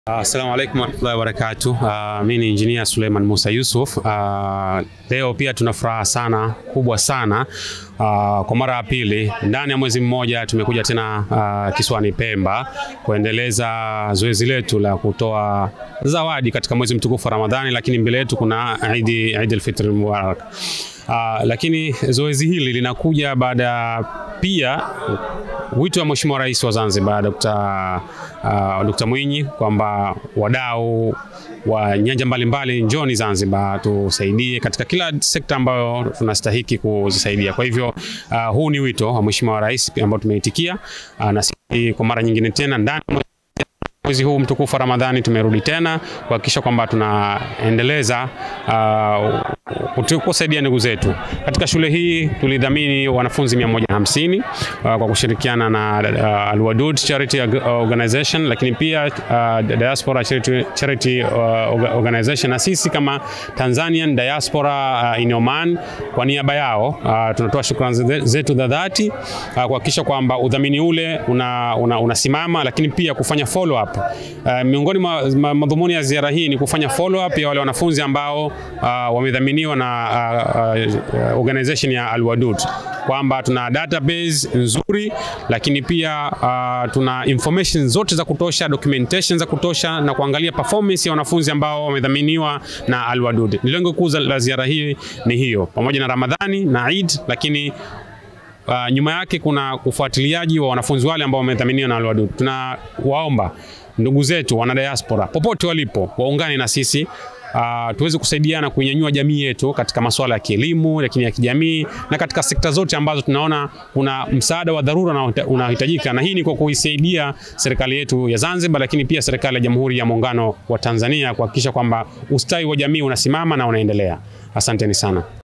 Assalamu alaikum warahmatullahi wabarakatuh. Uh, mimi ni engineer Suleiman Musa Yusuf. Uh, leo pia tuna furaha sana kubwa sana uh, kwa mara ya pili ndani ya mwezi mmoja tumekuja tena uh, kisiwani Pemba kuendeleza zoezi letu la kutoa zawadi katika mwezi mtukufu wa Ramadhani, lakini mbele yetu kuna Eid Eid al-Fitr Mubarak. Uh, lakini zoezi hili linakuja baada ya pia wito wa Mheshimiwa Rais wa Zanzibar Dr. uh, Dr. Mwinyi kwamba wadau wa nyanja mbalimbali njoni Zanzibar tusaidie katika kila sekta ambayo tunastahiki kuzisaidia. Kwa hivyo uh, huu ni wito wa Mheshimiwa Rais ambao tumeitikia uh, na sisi kwa mara nyingine tena ndani mwezi huu mtukufu wa Ramadhani tumerudi tena kuhakikisha kwamba tunaendeleza uh, kusaidia ndugu zetu. Katika shule hii tulidhamini wanafunzi 150 uh, kwa kushirikiana na uh, Al-Wadud Charity Organization, lakini pia uh, Diaspora Charity, Charity uh, Organization na sisi kama Tanzanian Diaspora uh, in Oman kwa niaba yao uh, tunatoa shukrani zetu za dhati uh, kuhakikisha kwamba udhamini ule unasimama una, una lakini pia kufanya follow up Uh, miongoni mwa ma, madhumuni ya ziara hii ni kufanya follow up ya wale wanafunzi ambao uh, wamedhaminiwa na uh, uh, organization ya Al-Wadud kwamba tuna database nzuri, lakini pia uh, tuna information zote za kutosha, documentation za kutosha na kuangalia performance ya wanafunzi ambao wamedhaminiwa na Al-Wadud. Lengo kuu la ziara hii ni hiyo, pamoja na Ramadhani na Eid, lakini Uh, nyuma yake kuna ufuatiliaji wa wanafunzi wale ambao wamedhaminiwa na Al-Wadud. Tunawaomba ndugu zetu wana diaspora popote walipo waungane na sisi uh, tuweze kusaidiana kuinyanyua jamii yetu katika masuala ya kielimu, lakini ya kijamii na katika sekta zote ambazo tunaona kuna msaada wa dharura unahitajika, na hii ni kwa kuisaidia serikali yetu ya Zanzibar, lakini pia serikali ya Jamhuri ya Muungano wa Tanzania kuhakikisha kwamba ustawi wa jamii unasimama na unaendelea. Asanteni sana.